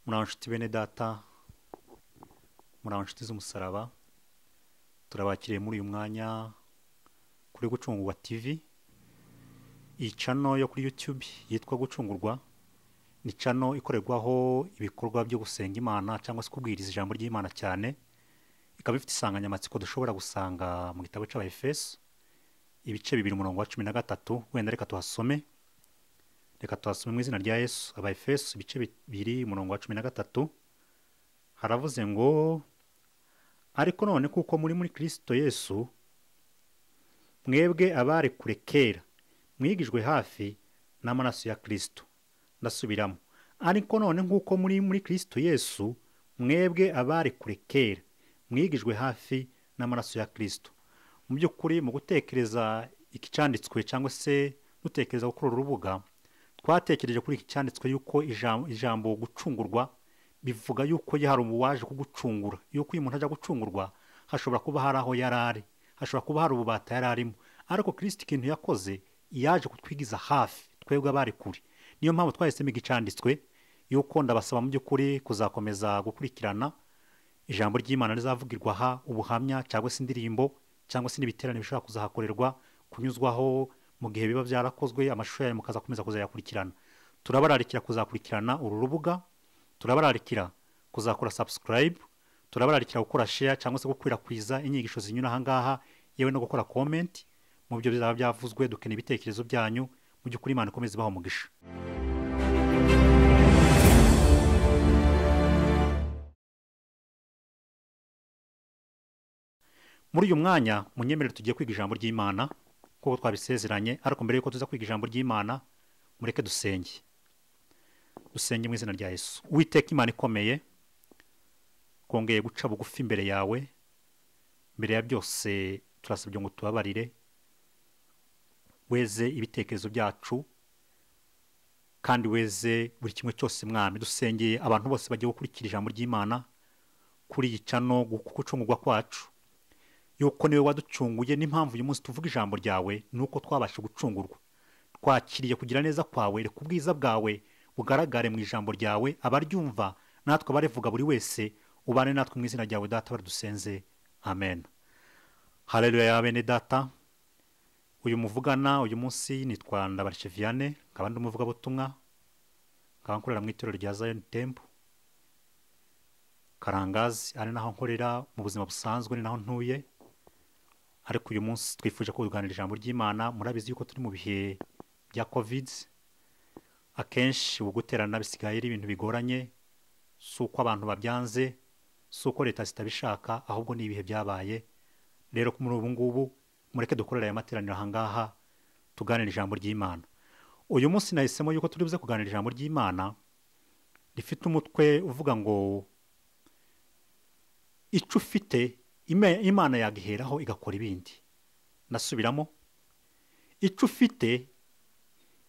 muri nshuti bene data muri nshuti z'umusaraba turabakiriye muri uyu mwanya kuri gucungurwa tivi iyi cano yo kuri yutube yitwa gucungurwa ni cano ikorerwaho ibikorwa byo gusenga imana cyangwa se kubwiriza ijambo ry'imana cyane ikaba ifite insanganyamatsiko dushobora gusanga mu gitabo cy'abahefeso ibice bibiri umurongo wa cumi na gatatu wenda reka tuhasome reka tuhasome mu izina rya yesu abahefeso ibice bibiri umurongo wa cumi na gatatu haravuze ngo ariko none kuko muri muri kirisito yesu mwebwe abari kure kera mwigijwe hafi n'amaraso ya kirisito ndasubiramo ariko none nk'uko muri muri kirisito yesu mwebwe abari kure kera mwigijwe hafi n'amaraso ya kirisito mu by'ukuri mu gutekereza ikicanditswe cyangwa se dutekereza gukora uru rubuga twatekereje kuri iki cyanditswe yuko ijambo gucungurwa bivuga yuko hari uwaje kugucungura yuko uyu muntu ajya gucungurwa hashobora kuba hari aho yari ari hashobora kuba hari ububata yari arimo ariko kirisiti ikintu yakoze yaje kutwigiza hafi twebwe abari kure niyo mpamvu twahisemo igicanditswe yuko ndabasaba mu by'ukuri kuzakomeza gukurikirana ijambo ry'imana rizavugirwa aha ubuhamya cyangwa se indirimbo cyangwa se n'ibiterane bishobora kuzahakorerwa kunyuzwaho mu gihe biba byarakozwe amashusho yayo mukazakomeza kuzayakurikirana turabararikira kuzakurikirana uru rubuga turabararikira kuzakora subscribe turabararikira gukora share cyangwa se gukwirakwiza inyigisho zinyura ahangaha yewe no gukora comment mu byo bizaba byavuzwe dukeneye ibitekerezo byanyu mu by'ukuri imana ikomeze ibaha umugisha muri uyu mwanya munyemerere tugiye kwiga ijambo ry'imana kuko twabisezeranye ariko mbere y'uko tuza kwiga ijambo ry'imana mureke dusenge dusenge mu izina rya yesu witeka imana ikomeye twongeye guca bugufi imbere yawe mbere ya byose turasabye ngo tubabarire weze ibitekerezo byacu kandi weze buri kimwe cyose mwami dusengeye abantu bose bagiye gukurikira ijambo ry'imana kuri iyi cano gucungurwa kwacu yuko niwe waducunguye n'impamvu uyu munsi tuvuga ijambo ryawe ni uko twabasha gucungurwa twakiriye kugira neza kwawe reka ubwiza bwawe bugaragare mu ijambo ryawe abaryumva natwe abarivuga buri wese ubane natwe mu izina ryawe data baradusenze amen hareruya bene data uyu muvugana uyu munsi nitwa ndabarishe vianney nkaba ndi umuvugabutumwa nkaba nkorera mu itorero rya zion temple karangazi ari naho nkorera mu buzima busanzwe ni naho ntuye ariko uyu munsi twifuje ko tuganira ijambo ry'imana murabizi yuko turi mu bihe bya covid akenshi ubu guterana bisigaye ari ibintu bigoranye si uko abantu babyanze si uko leta zitabishaka ahubwo ni ibihe byabaye rero muri ubu ngubu mureke dukorere aya materaniro ahangaha tuganira ijambo ry'imana uyu munsi nahisemo yuko turi buze kuganira ijambo ry'imana rifite umutwe uvuga ngo icyo ufite imana yagiheraho igakora ibindi nasubiramo icyo ufite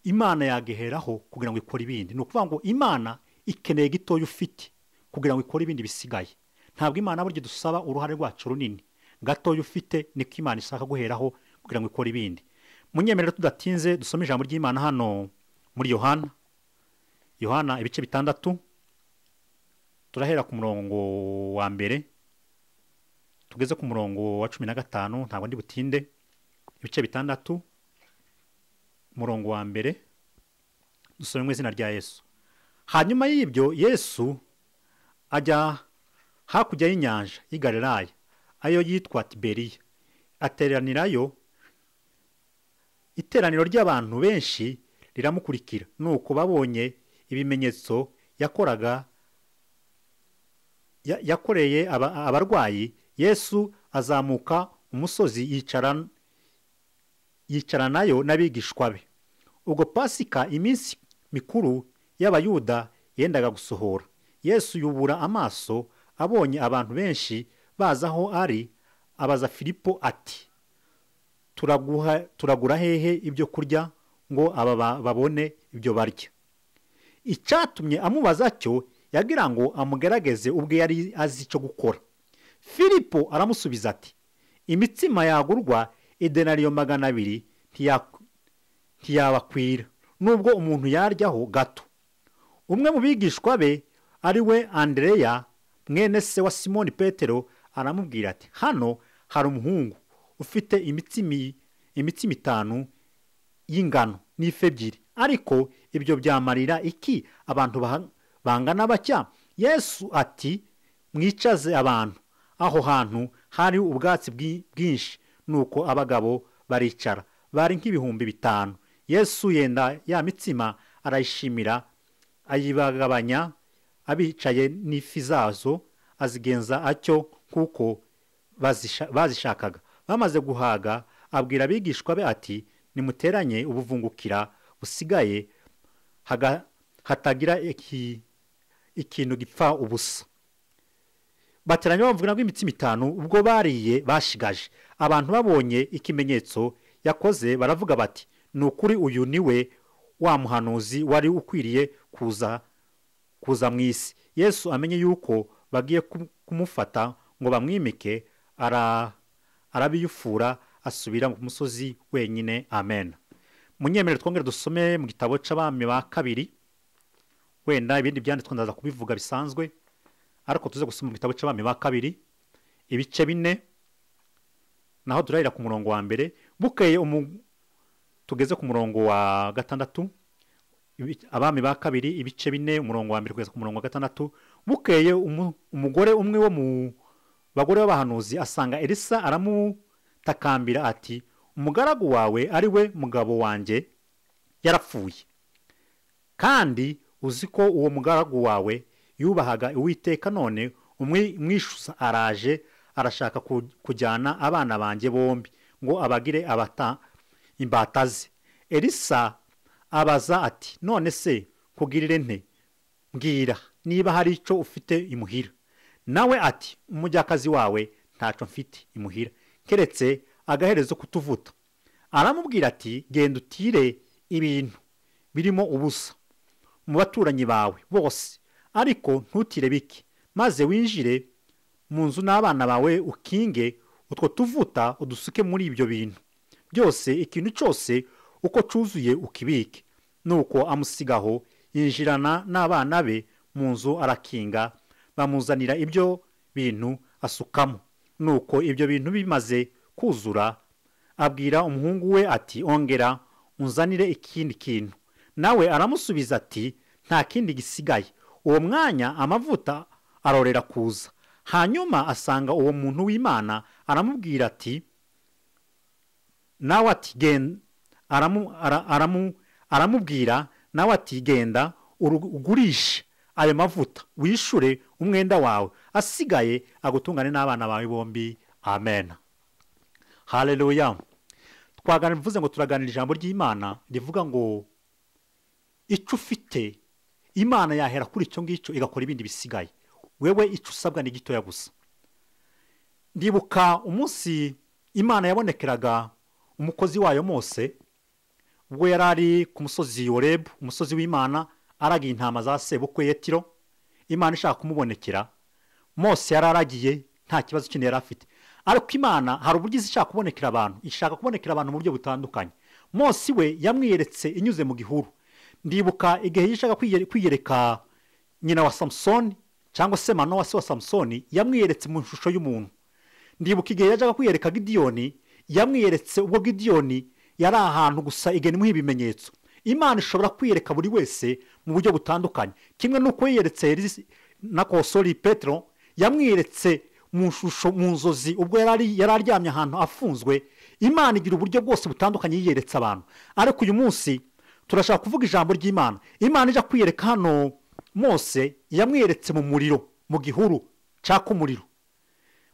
imana yagiheraho kugira ngo ikore ibindi ni ukuvuga ngo imana ikeneye gitoya ufite kugira ngo ikore ibindi bisigaye ntabwo imana burya dusaba uruhare rwacu runini gatoya ufite niko imana ishaka guheraho kugira ngo ikore ibindi munyemerera tudatinze dusome ijambo ry'imana hano muri yohana yohana ibice bitandatu turahera ku murongo wa mbere tugeze ku murongo wa cumi na gatanu ntabwo ndi butinde ibice bitandatu umurongo wa mbere dusome mu izina rya yesu hanyuma y'ibyo yesu ajya hakurya y'inyanja y'igareraya ayo yitwa tiberiya ateranirayo iteraniro ry'abantu benshi riramukurikira nuko babonye ibimenyetso yakoraga yakoreye abarwayi yesu azamuka umusozi yicaranayo n'abigishwa be ubwo pasika iminsi mikuru y'abayuda yendaga gusohora yesu yubura amaso abonye abantu benshi baza aho ari abaza filipo ati turagura hehe ibyo kurya ngo aba babone ibyo barya icyatumye amubaza cyo yagira ngo amugerageze ubwe yari azi icyo gukora filipo aramusubiza ati imitsima yagurwa idenariyo magana abiri ntiyabakwira nubwo umuntu yaryaho gato umwe mu bigishwa be ari we andereya mwene se wa simoni petero aramubwira ati hano hari umuhungu ufite imitsimi imitsima itanu y'ingano n'ife ebyiri ariko ibyo byamarira iki abantu baha- bangana batya yesu ati mwicaze abantu aho hantu hari ubwatsi bwi- bwinshi nuko abagabo baricara bari nk'ibihumbi bitanu yesu yenda ya mitsima arayishimira ayibagabanya abicaye n'ifi zazo azigenza atyo kuko bazisha- bazishakaga bamaze guhaga abwira abigishwa be ati nimuteranye ubuvungukira busigaye haga- hatagira iki- ikintu gipfa ubusa bateranye bamvuga ngo imitsima itanu ubwo bariye bashigaje abantu babonye ikimenyetso yakoze baravuga bati ni ukuri uyu ni we wa muhanuzi wari ukwiriye kuza kuza mu isi yesu amenye yuko bagiye kum- kumufata ngo bamwimike ara- arabiyufura asubira ku musozi wenyine amen munyemere twongere dusome mu gitabo cy'abami ba kabiri wenda ibindi byanditswe ndaza kubivuga bisanzwe ariko tuze gusoma mu gitabo cy'abami ba kabiri ibice bine naho turahera ku murongo wa mbere bukeye umu- tugeze ku murongo wa gatandatu ibi- abami ba kabiri ibice bine umurongo wa mbere kugeza ku murongo wa gatandatu bukeye umu- umugore umwe wo mu bagore b'abahanuzi asanga elisa aramutakambira ati umugaragu wawe ari we mugabo wanjye yarapfuye kandi uzi ko uwo mugaragu wawe yubahaga uwiteka none umwishyuza araje arashaka ku- kujyana abana banjye bombi ngo abagire abata imbata ze elisa abaza ati none se kugirire nte mbwira niba hari icyo ufite imuhira nawe ati umujyakazi wawe ntacyo mfite imuhira keretse agaherezo kutuvuta aramubwira ati genda utire ibintu birimo ubusa mu baturanyi bawe bose ariko ntutire bike maze winjire mu nzu n'abana bawe ukinge utwo tuvuta udusuke muri ibyo bintu byose ikintu cyose uko cyuzuye ukibike nuko amusigaho yinjirana n'abana be mu nzu arakinga bamuzanira ibyo bintu asukamo nuko ibyo bintu bimaze kuzura abwira umuhungu we ati ongera unzanire ikindi kintu nawe aramusubiza ati nta kindi gisigaye uwo mwanya amavuta arorera kuza hanyuma asanga uwo muntu w'imana aramubwira ati nawe ati genda aramu, ara, aramu, aramubwira nawe ati genda uru- ugurishe ayo mavuta wishure umwenda wawe asigaye agutungane n'abana bawe bombi amen haleluya twaganira bivuze ngo turaganira ijambo ry'imana rivuga ngo icyo ufite imana yahera kuri icyo ngicyo igakora ibindi bisigaye wewe icyo usabwa ni gitoya gusa ndibuka umunsi imana yabonekeraga umukozi wayo mose ubwo yari ari ku musozi yorebu umusozi w'imana aragiye intama za sebukwe yetiro imana ishaka kumubonekera mose yari aragiye nta kibazo kindi yari afite ariko imana hari uburyo izi ishaka kubonekera abantu ishaka kubonekera abantu mu buryo butandukanye mose we yamwiyeretse inyuze mu gihuru ndibuka igihe yishaka kwiye- kwiyereka nyina wa samusoni cyangwa se manowa se wa samusoni yamwiyeretse mu ishusho y'umuntu ndibuka igihe yajyaga kwiyereka gidiyoni yamwiyeretse ubwo gidiyoni yari ahantu gusa igenwa ibimenyetso imana ishobora kwiyereka buri wese mu buryo butandukanye kimwe n'uko yiyeretse Elisi- na kosori petero yamwiyeretse mu shusho mu nzozi ubwo yari ari- yari aryamye ahantu afunzwe imana igira uburyo bwose butandukanye yiyeretse abantu ariko uyu munsi turashaka kuvuga ijambo ry'imana imana ijya kwiyereka hano mose yamwiyeretse mu muriro mu gihuru cyaka umuriro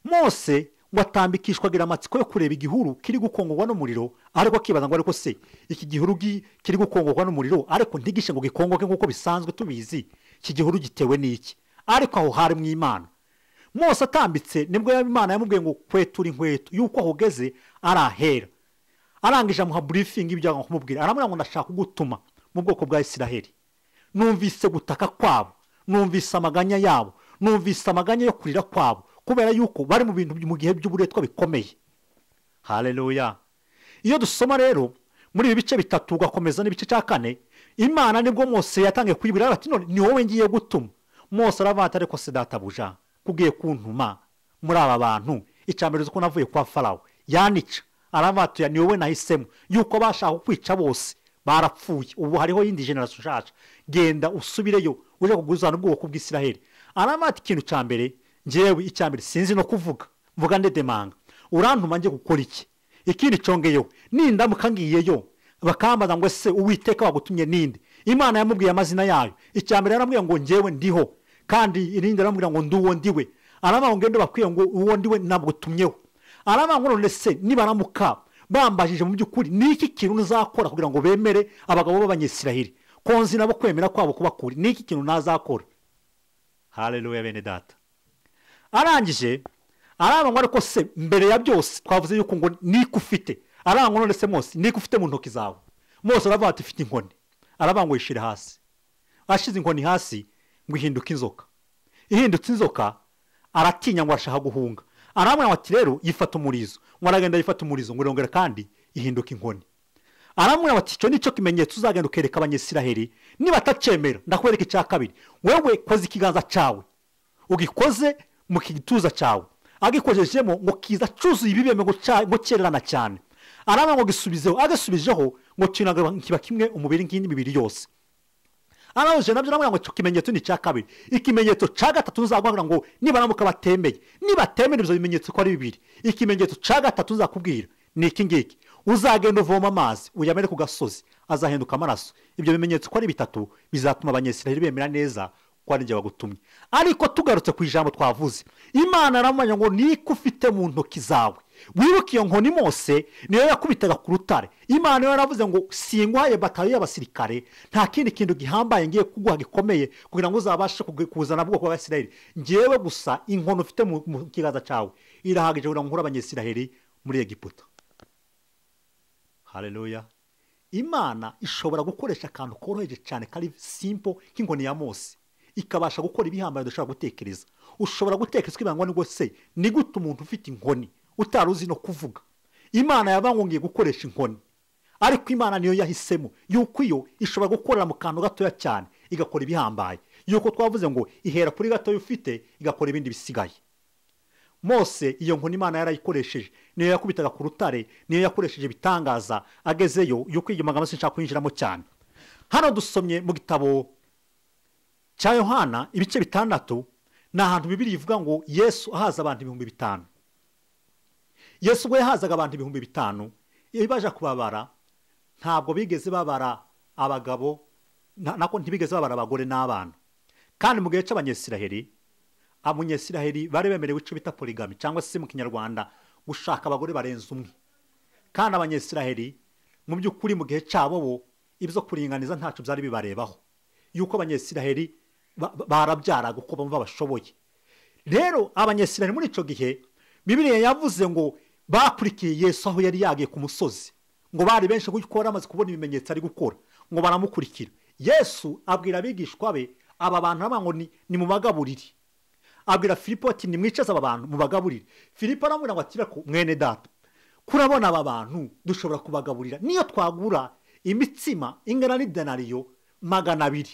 mose ngo atambikishwagira amatsiko yo kureba igihuru kiri gukongorwa n'umuriro ariko akibaza ngo ariko se iki gihuru gi- kiri gukongorwa n'umuriro ariko ntigishe ngo gikongoke nk'uko bisanzwe tubizi iki gihuru gitewe n'iki ariko aho hari mu imana mose atambitse nibwo imana yamubwiye ngo kwetura inkweto yuko aho ugeze arahera arangije amuha burifingi ibyo agomba kumubwira aramubwira ngo ndashaka kugutuma mu bwoko bwa isiraheli numvise gutaka kwabo numvise amaganya yabo numvise amaganya yo kurira kwabo kubera yuko bari mu bintu mu gihe by'uburetwa bikomeye haleluya iyo dusoma rero muri ibi bice bitatu ugakomeza n'ibice cya kane imana nibwo mose yatangiye kuyibwira ati none ni wowe ngiye gutuma mwose urabata ariko si databuja kubwiye kuntuma muri aba bantu mbere uko navuye kwa farawo yanica arabatuye ni wowe nahisemo yuko bashaka kukwica bose barapfuye ubu hariho iyindi generasiyo ushaje genda usubireyo uje kuguzana ubwoko bw'isiraheli arabata ikintu cya mbere ngewe icya mbere sinzi no kuvuga mvuga ndedemanga urantuma njye gukora iki ikindi congeyeho nindamuka ngiyeyo bakambaza ngo ese uwiteka wagutumye ninde imana yamubwiye amazina yayo icya mbere yaramubwira ngo ngewe ndiho kandi irindi yaramubwira ngo ndi uwo ndiwe aravuga ngo bakwiye ngo uwo ndiwe ntabwo utumyeho aravuga ngo none se nibaramuka bambajije mu by'ukuri ni iki kintu uzakora kugira ngo bemere abagabo b'abanyesiraheli konzi nabo kwemera kwabo kubakura ni iki kintu ntazakora hareruya bene data arangije arabanywa ariko se mbere ya byose twavuze yuko ngo niko ufite arabanywa none se mose niko ufite mu ntoki zawe mose aravuga ati ufite inkoni arabanywa yishyira hasi ashyize inkoni hasi ngo ihinduke inzoka ihindutse inzoka aratinya ngo arashaka guhunga aramwira ati rero yifata umurizo ngo aragenda yifata umurizo ngo irongera kandi ihinduke inkoni aramwira ati icyo nicyo kimenyetso uzagenda ukereka abanyesiraheli niba atacemera ndakwereka icya kabiri wewe koze ikiganza cyawe ugikoze mu gituza cyawe agikojejemo ngo kiza cyuzuye ibibeme ngo cyererana cyane araba ngo gisubizeho agasubijeho ngo kiba kimwe umubiri nk'indi mibiri yose arabuje nabyo aramubwira ngo icyo kimenyetso ni icya kabiri ikimenyetso cya gatatu nzakubwira ngo nibaramuka batemeye nibatemera ibyo bimenyetso ko ari bibiri ikimenyetso cya gatatu nzakubwira ni iki ngiki uzagenda uvoma amazi uyamere ku gasozi azahinduka amaraso ibyo bimenyetso ko ari bitatu bizatuma abanyesiraheli bemera neza ko ari njye bagutumye ariko tugarutse ku ijambo twavuze imana aramubwira ngo niko ufite mu ntoki zawe wibuke iyo nkoni mose niyo yakubitaga ku rutare imana yaravuze ngo singuhaye batayo y'abasirikare nta kindi kintu gihambaye ngiye kuguha gikomeye kugira ngo uzabashe kuzana bwoko bw'abasiraheli ngewe gusa inkono ufite mu kiganza cyawe irahagije kugira ngo nkure abanyesiraheli muri egiputa hareruya imana ishobora gukoresha akantu koroheje cyane kari simpo nk'inkoni ya mose ikabasha gukora ibihambaye udashobora gutekereza ushobora gutekereza ko ibangwa n'ubwo se ni gute umuntu ufite inkoni utari uzi no kuvuga imana yabangongiye gukoresha inkoni ariko imana niyo yahisemo yuko iyo ishobora gukorera mu kantu gatoya cyane igakora ibihambaye yuko twavuze ngo ihera kuri gatoya ufite igakora ibindi bisigaye mose iyo nkoni imana yarayikoresheje niyo yakubitaga ku rutare niyo yakoresheje ibitangaza agezeyo yuko iyo magambo nshaka kwinjiramo cyane hano dusomye mu gitabo cya yohana ibice bitandatu ni ahantu bibiri ivuga ngo yesu ahaza abantu ibihumbi bitanu yesu ubwo yahazaga abantu ibihumbi bitanu iyo baje kubabara ntabwo bigeze babara abagabo nako ntibigeze babara abagore n'abana kandi mu gihe cy'abanyesiraheri abanyesiraheri bari bemerewe icyo bita porigami cyangwa se mu kinyarwanda gushaka abagore barenze umwe kandi abanyesiraheri mu by'ukuri mu gihe cyabo bo ibyo kuringaniza ntacyo byari bibarebaho yuko abanyesiraheri barabyaraga uko bumva bashoboye rero abanyesiraheri muri icyo gihe bibiriya yavuze ngo bakurikiye yesu aho yari yagiye ku musozi ngo bari benshi kuko bari bamaze kubona ibimenyetso ari gukora ngo baramukurikira yesu abwira abigishwa be aba bantu ngo ni mu bagaburire abwira filipo ati nimwicaze aba bantu mu bagaburire filipo aramubwira ngo atire ku mwene data kurabona aba bantu dushobora kubagaburira niyo twagura imitsima ingana n'idenariyo magana abiri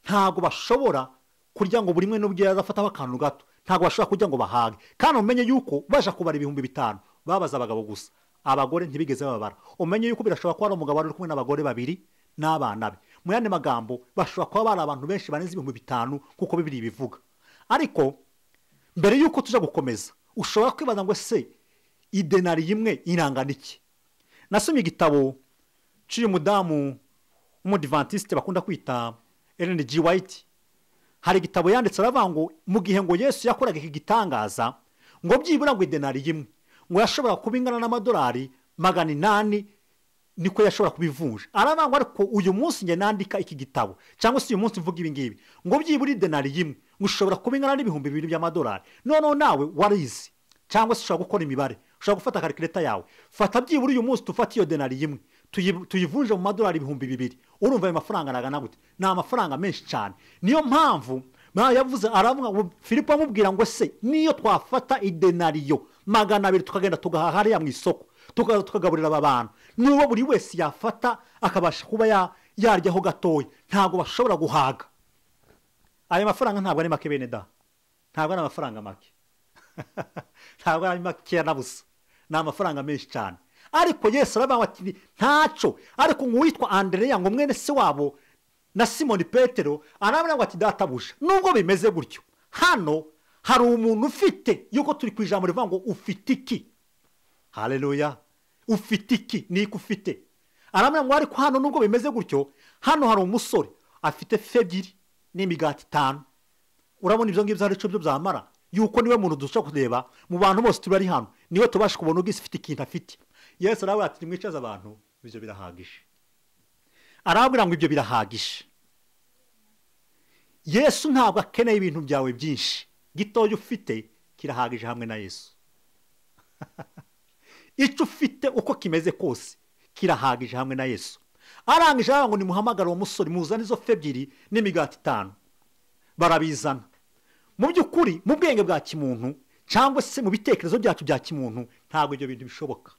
ntabwo bashobora kurya ngo buri umwe n'ubwo yazafataho akantu gato ntabwo bashobora kujya ngo bahage kandi umenye yuko baje kubara ibihumbi bitanu babaza abagabo gusa abagore ntibigeze babara umenye yuko birashobora kuba ari umugabo uri kumwe n'abagore babiri n'abana be mu yandi magambo bashobora kuba bari abantu benshi barenze ibihumbi bitanu kuko bibiri bivuga ariko mbere yuko tujya gukomeza ushobora kwibaza ngo ese idenari imwe irangana iki nasomye igitabo cy'uyu mudamu w'umudivantisite bakunda kwita Ellen G. White hari igitabo yanditse aravuga ngo mu gihe ngo yesu yakoraga iki gitangaza ngo byibura ngo idenari imwe ngo yashobora kuba ingana n'amadolari magana inani niko yashobora kubivunja aravuga ngo ariko uyu munsi njye nandika iki gitabo cyangwa se uyu munsi mvuga ibi ngibi ngo byibura idenari imwe ngo ushobora kuba ingana n'ibihumbi bibiri by'amadolari noneho nawe warizi cyangwa se ushobora gukora imibare ushobora gufata karikireta yawe fata byibura uyu munsi tufate iyo denari imwe tuyivunje mu madolari ibihumbi bibiri urumva ayo mafaranga aragana gute ni amafaranga menshi cyane niyo mpamvu yavuze aravuga ngo filipo amubwira ngo se niyo twafata idenariyo magana abiri tukagenda tugahaha hariya mu isoko tukaza tukagaburira aba bantu niba buri wese yafata akabasha kuba yaryaho gatoya ntabwo bashobora guhaga ayo mafaranga ntabwo ari make bene da ntabwo ari amafaranga make ntabwo ari makeya na busa ni amafaranga menshi cyane ariko yesu arabangwa ati ntaco ariko nk'uwitwa andereya ngo mwene se wabo na simoni petero arabangwa ati databuja nubwo bimeze gutyo hano hari umuntu ufite yuko turi ku ijambo rivuga ngo ufite iki hareruya ufite iki niko ufite arabona ngo ariko hano nubwo bimeze gutyo hano hari umusore afite fe ebyiri n'imigati itanu urabona ibyo ngibyo ari cyo byo byamara yuko niwe muntu dushobora kureba mu bantu bose turi ari hano niwe tubasha kubona ubwisi ufite ikintu afite yesu arabona ati nimwicaze abantu ibyo birahagije arabwira ngo ibyo birahagije yesu ntabwo akeneye ibintu byawe byinshi gitoya ufite kirahagije hamwe na yesu icyo ufite uko kimeze kose kirahagije hamwe na yesu arangije ngo nimuhamagare uwo musore muzane izo fe ebyiri n'imigati itanu barabizana mu by'ukuri mu bwenge bwa kimuntu cyangwa se mu bitekerezo byacu bya kimuntu ntabwo ibyo bintu bishoboka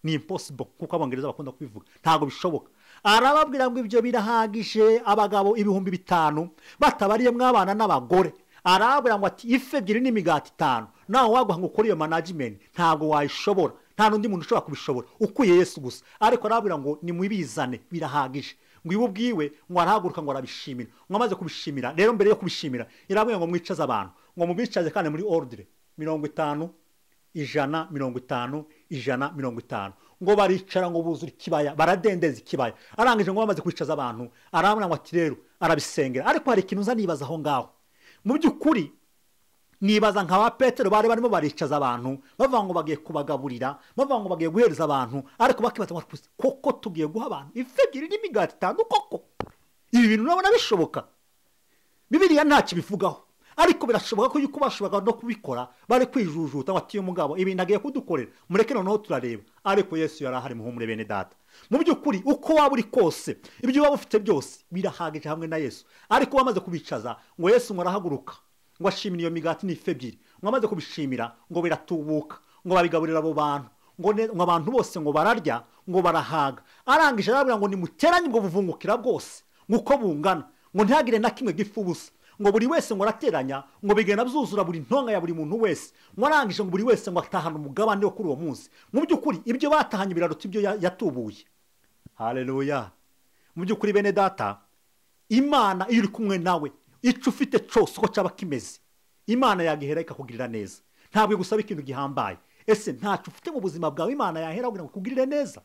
ni imposibo nk'uko abongereza bakunda kubivuga ntabwo bishoboka arababwira ngo ibyo birahagije abagabo ibihumbi bitanu batabariyemo abana n'abagore arababwira ngo ati ife ebyiri n'imigati itanu nawe waguha ngo ukore iyo manajimenti ntabwo wayishobora nta n'undi muntu ushobora kubishobora ukuye yesu gusa ariko arababwira ngo nimubizane birahagije ngo iwe ubwiwe ngo arahaguruka ngo arabishimira ngo amaze kubishimira rero mbere yo kubishimira irababwira ngo mwicaze abantu ngo mubicaze kandi muri orudire mirongo itanu ijana mirongo itanu ijana mirongo itanu ngo baricara ngo buzure ikibaya baradendeza ikibaya arangije ngo bamaze kwicaza abantu arababwira ngo ati rero arabisengera ariko hari ikintu uza nibaza aho ngaho mu by'ukuri nibaza nka ba petero bari barimo baricaza abantu bavuga ngo bagiye kubagaburira bavuga ngo bagiye guhereza abantu ariko bakibaza ngo koko tugiye guha abantu ifi ebyiri n'imigati itanu koko ibi bintu urabona bishoboka bibiriya ntacyo bivugaho ariko birashoboka ko yuko bashoboraga no kubikora bari kwijujuta ngo atiye umugabo ibintu agiye kudukorera mureke noneho turareba ariko yesu yari ahari muhumure bene data mu by'ukuri uko waba uri kose ibyo waba ufite byose birahagije hamwe na yesu ariko wamaze kubicaza ngo yesu ngo arahaguruka ngo ashimire iyo migati n'ifi ebyiri ngo amaze kubishimira ngo biratubuka ngo babigaburira abo bantu ngo abantu bose ngo bararya ngo barahaga arangije arabwira ngo nimuteranye ubwo buvungukira bwose ngo uko bungana ngo ntihagire na kimwe gipfa ubusa ngo buri wese ngo arateranya ngo bigenda byuzura buri ntonga ya buri muntu wese ngo arangije ngo buri wese ngo atahane umugabane wo kuri uwo munsi mu by'ukuri ibyo batahanye biraruta ibyo yatubuye hareruya mu by'ukuri bene data imana iyo iri kumwe nawe icyo ufite cyose uko cyaba kimeze imana yagihera ikakugirira neza ntabwo igusaba ikintu gihambaye ese ntacyo ufite mu buzima bwawe imana yahera kugira ngo ikugirire neza